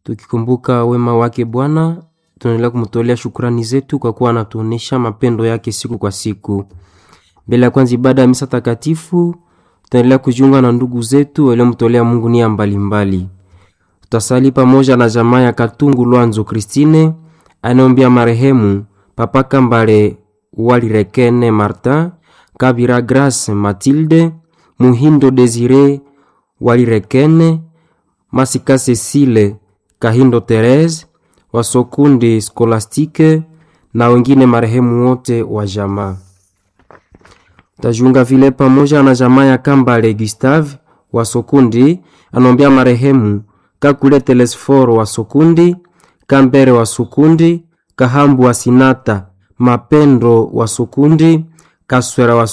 tukikumbuka wema wake Bwana, tunaendelea kumtolea shukrani zetu kwa kuwa anatuonesha mapendo yake siku kwa siku. Mbele ya kwanza ibada ya misa takatifu, tutaendelea kujiunga na ndugu zetu waliomtolea Mungu nia mbalimbali. Tutasali pamoja na jamaa ya Katungu Lwanzo Kristine anaombia marehemu Papa Kambale Walirekene Martin, Kabira Grace Matilde, Muhindo Desire Walirekene, Masika Cecile Kahindo Therese, Wasokundi Skolastike na wengine marehemu wote wa jamaa. Tajiunga vile pamoja na jamaa ya Kambale Gustave wa Sokundi anaombea marehemu Kakule Telesforo wa Sokundi, Kambere wa Sokundi, Kahambu wa Sinata, Mapendo wa Sokundi, Kaswera wa